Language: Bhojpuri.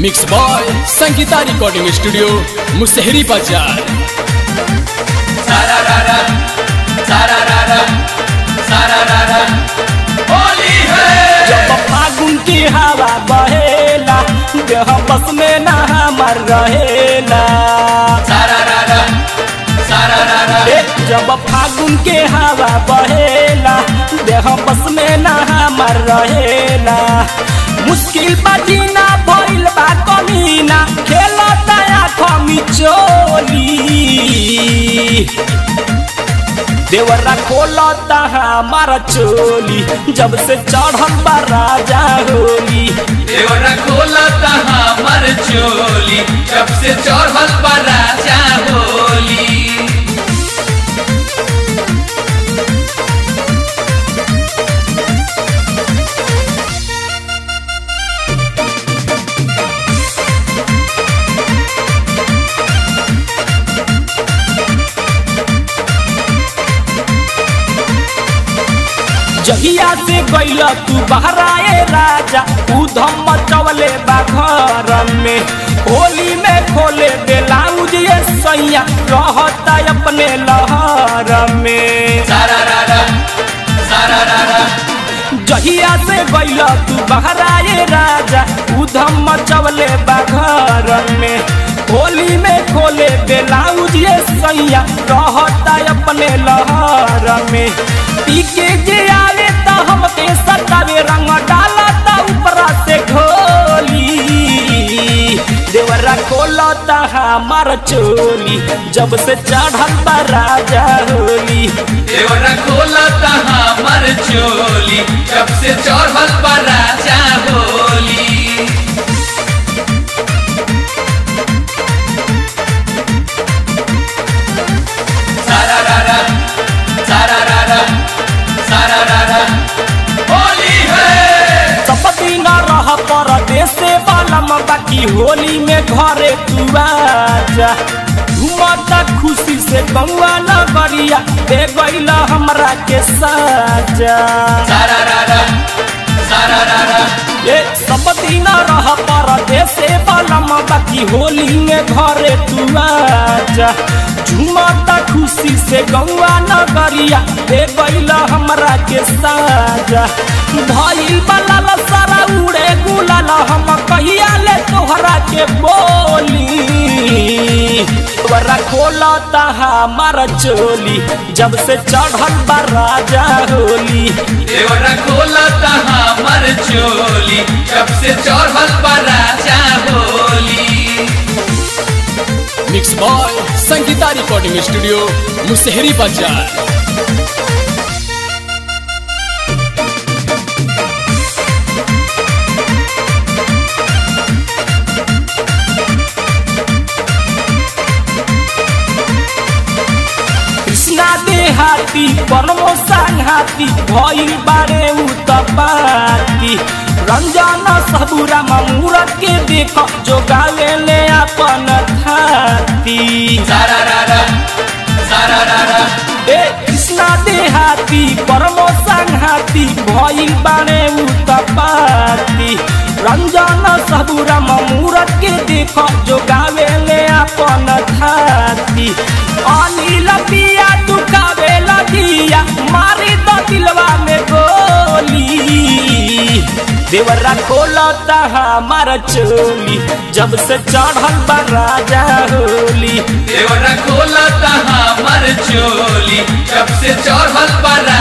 mix by Sangita recording studio Musahari बाजार सारा रारा सारा रारा सारा रारा होली है जब फागुन की हवा बहेला देह बस में ना हमर रहेला सारा रारा सारा रारा ए, जब फागुन के हवा बहेला देह बस में ना हमर रहेला मुश्किल बाजीना भइल बा कमीना खेला दया खमी चोली देवरा खोलता हमारा चोली जब से चढ़ल बा राजा होली देवरा खोलता हमर चोली जब से चढ़ल बा राजा होली जहिया से गइल तू बहराए राजा उधम मचवले बा घर में होली में खोले बेलाउज ये सैया रहता अपने लहर में सारा रारा सारा रारा जहिया से गइल तू बहराए राजा उधम मचवले बा घर में होली में खोले बेलाउज ये सैया रहता अपने लहर में पी के जे आवे त हमके सतावे रंग डाला त ऊपरा से घोली देवरा खोलता हमार चोली जब से चढ़ल बा राजा होली देवरा खोलता हमर चोली जब से चढ़ल बा राजा होली सारा रारा सारा रारा सारा रारा होली है सब दिन रह परदेश बालम बाकी होली में घरे तू आजा घूमता खुशी से गौआ नगरिया दे गईला हमरा के साजा सारा रारा सारा रारा ए सब दिन रह परदेश बालम बाकी होली में घरे तू आजा झूमता खुशी से गौआ नगरिया दे गईला हमरा के साजा भइल बला सारा उड़े गुलाल हम कहिया ले तोहरा के बोली तोरा खोलता हमारा चोली जब से चढ़ल बा राजा होली देवरा खोलता हमर चोली जब से चढ़ल बा राजा Holi mix by Sangita recording studio Musahari बाजार कृष्णा देहाती परमो संघाती भइल बारे उतपाती रंजन सबूरा मूरत के देख जो गावे ले अपन थाती सारा रारा सारा रारा ए कृष्णा देहाती परमो संघाती भइल बारे उतपाती रंजन सबूरा मूरत के देख जो गावे ले अपन थाती अनिल पिया दुखावे लगिया मारी द दिलवा में गोली देवरा खोलता हमारा चोली जब से चढ़ल बा राजा होली देवरा खोलता हमर चोली जब से चढ़ल बा